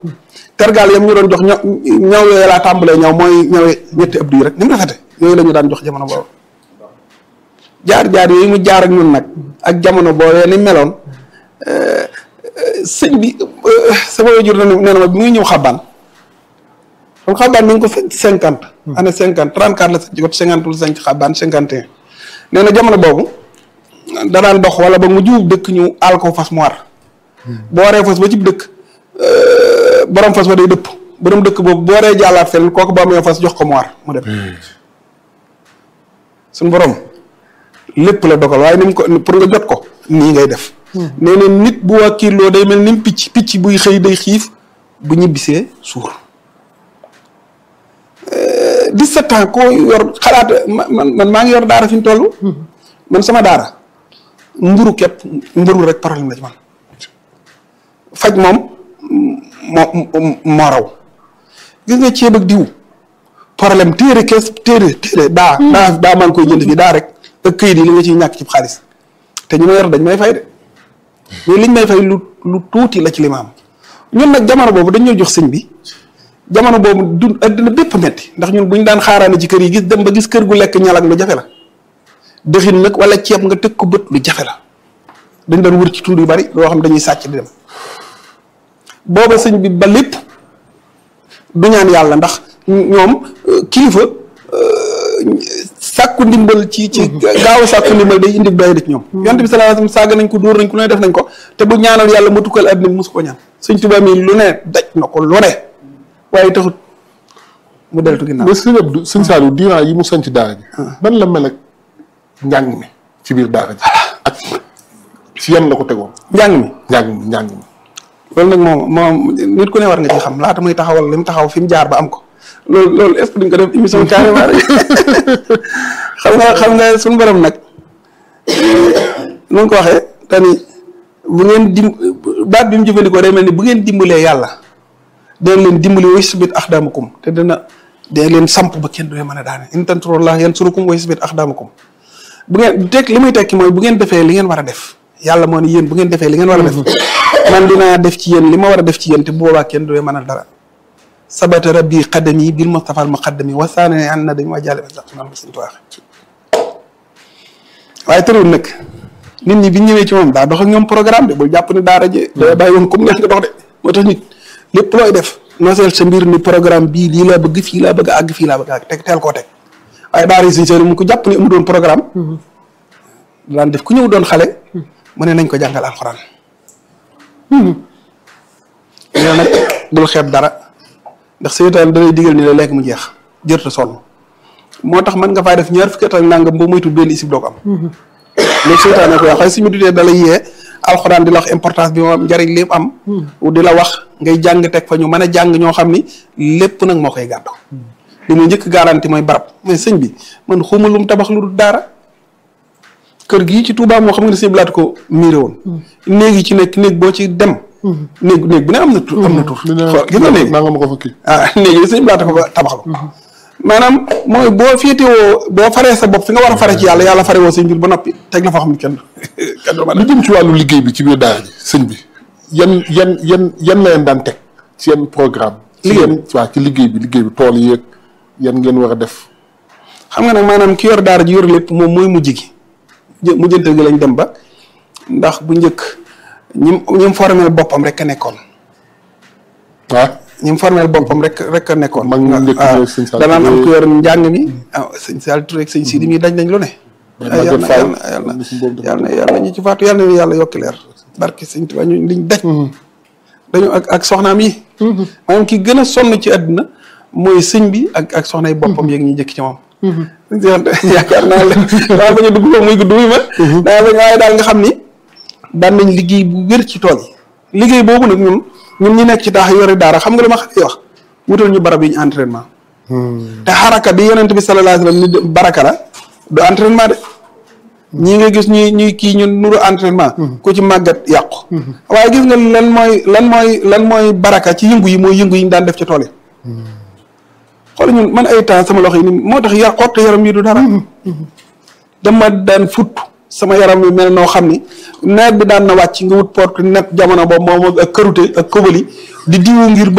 tergaal yam ñu doon jox ñaw ñaw yooyu laa tàmbalee ñaw mooy ñawe ñetti ëpp yi rek ni mu rafete yooyu la ñu daan jox jamono boobu jaar-jaar yooyu mu jaar ak ñun nag ak jamono boobee ni meloon sëñ bi sama wajur na nee na ma bi muy ñëw xabaan xam xabaan mi ngi ko sanc cinquante année cinquante trente quatre la sanc ko cinquante la sanc xabaan cinquante et un nee na jamono boobu danaan dox wala ba mu juub dëkk ñu aal ko fas mu war boo waree fas ba ci dëkk borom fas ba day dëpp borom dëkk boobu boo waree jàllaat feneen kooku ba amee fas jox ko mu war mu dem suñu borom lépp la dogal waaye ni mu ko pour nga jot ko nii ngay def nee na nit bu wàkkiloo day mel ni picc picc buy xëy day xiif bu ñibbisee suur dix-sept ans koo yor xalaat man man maa ngi yor daara fi ñu toll man sama daara mburu képp mburu rek problème la ci man faj moom moo moo raw gis nga ceeb ak diw problème téere kees téere téere daa daa daa maa ngi koy jënd fii daa rek ak këyit yi li nga ciy ñàkk ci xaalis te ñu ma yor dañ may fay de mais liñ may fay lu lu tuuti la ci li ma am ñun nag jamono boobu dañ ñoo jox sëñ bi jamono boobu du addina bépp metti ndax ñun buñ daan xaaraane ci kër yi gis dem ba gis kër gu lekk ñalag lu jafe la dëxin nag wala ceeb nga teg ko bët lu jafe la dañ doon wër ci tuur yu bari loo xam dañuy sàcc di dem booba sëñ bi ba lépp du ñaan yàlla ndax ñoom kilifa sàkku ndimbal ci ci gaaw a sàkku ndimbal day indi doy ci ñoom yonent bi sallallahu alayhi wasallam saaga nañ ko dóor nañ ko lu ne def nañ ko te bu ñaanal yàlla ma tukkal àddina bi mosu ko ñaan sëñ Tuubaa mi lu ne daj na ko lu ne waaye taxut mu deltu ginnaaw mais sëñ Abdou sëñ Saliou diiran yi mu sanc daara ji ban la mel ak njàng mi ci biir daara ji ak ci yan la ko tegoon njàng mi njàng mi njàng mi loolu nag moom moom nit ku ne war nga ci xam laata muy taxawal li mu taxaw fi mu jaar ba am ko loolu loolu est-ce que duñ ko def émission carrément rek xam nga xam nga suñu borom nag nu ko waxee tani bu ngeen dim baat bi mu jëfandikoo day mel ni bu ngeen dimbalee yàlla dina leen dimbali wa yusbit axdaamakum te dina dina leen samp ba kenn du leen mën a daane in tansurullah yansurukum wa yusbit axdaamakum bu ngeen teg li muy tekki mooy bu ngeen defee li ngeen war a def yàlla moo ne yéen bu ngeen defee li ngeen war a def man dinaa def ci yéen li ma war a def ci yéen te bu boobaa kenn du leen mën a dara sabata rabbi qadami bil mustafa al muqaddami wa saanani an nadami wa jale sax man suñ tuwaaxe waaye tërul nag nit ñi bi ñëwee ci moom daa dox ak ñoom programme de bul jàpp ni daara je da bàyyi woon comme neex nga dox de moo tax nit lépp looy def nooseel sa mbir ni programme bii lii laa bëgg fii laa bëgg a àgg fii laa bëgg a àgg teg teel koo teg waaye daara yi suñ seen mu ko jàpp ni amu doon programme daan def ku ñëw doon xale mu ne nañ ko jàngal alxuraan ñoo nag bul xeeb dara ndax seytaan dalay digal ni la lekk mu jeex jërta sonn moo tax mën nga faa def ñaar fukki at ak nangam ba moytu benn isib doo ko am loolu seytaan ko wax xay suñu dutee dalay yee alxuraan di la wax importance bi moom njariñ lépp am di la wax ngay jàng teg fa ñu mën a jàng ñoo xam ni lépp nag moo koy gàddu li muy njëkk garanti mooy barab mais sëñ bi man xuma lu mu tabax lu dul daara kër gii ci Touba moo xam nga ne sëñ blaat ko miiré woon néeg yi ci nekk néeg boo ci dem néeg néeg bu ne am na tur am na tur xool gis nga néeg naa nga ma ko fakki ah néeg yi sëñ blaat ko ba tabax la maanaam mooy boo féetewoo boo faree sa bopp fi nga war a fare ci yàlla yàlla fare woo sëñ bi ba noppi teg la foo xam ne kenn kenn du ma lu jëm ci wàllu liggéey bi ci biir daara ji sëñ bi yan yan yan yan la leen daan teg ci yan programme ci Liggéey yan waaw ci liggéey bi liggéey bi tool yeeg yan ngeen war a def xam nga nag maanaam ki yor daara ji yor lépp moom mooy mujj gi jë mujjantal gi lañ dem ba ndax bu njëkk ñim ñim formel boppam rek a nekkoon ah ñim formel boppam rek rek a nekkoon Mag ñu njëkk waaw ñooy sëñ Sall danaan am Touré. ku yor njàng mi ah sëñ Sall Touré ak sëñ Sidi mi dañ nañ lu ne Maguette yàlla na Fall. yàlla na Suñu boobu dafa- yàlla na yàlla ñu ci faatu yàlla na yàlla yokki leer barke sëñ Tuubaa ñu liñ daj dañu ak ak soxnaam yi maanaam ki gën a sonn ci àdduna mooy sëñ bi ak ak soxna yi boppam yeeg ñi njëkk ci moom yaakaar naa la daa bañ a dugg foofu muy gudd muy ma daa bañ waaye daal nga xam ni daan nañ liggéey bu wér ci tool yi liggéey boobu nag ñun ñun ñi nekk ci taax yore daara xam nga li ma xam wax wutal ñu barab yi ñu entraînement te xaraka bi yonent bi sallallahu alayhi wasallam ni de- baraka la du entraînement de ñii nga gis ñuy ñuy kii ñun nuru entraînement ku ci màggat yàqu waaye gis nga lan mooy lan mooy lan mooy baraka ci yëngu yi mooy yëngu yi ñu daan def ci tool yi xool ñun man ay temps sama loxo yi ni moo tax yar xott yaram yi du dara dama daan futt sama yaram wi mel noo xam ni nawet bi daan na wàcc nga wut porte net jamono boobu moom ak kërute ak kobali di diwu ngir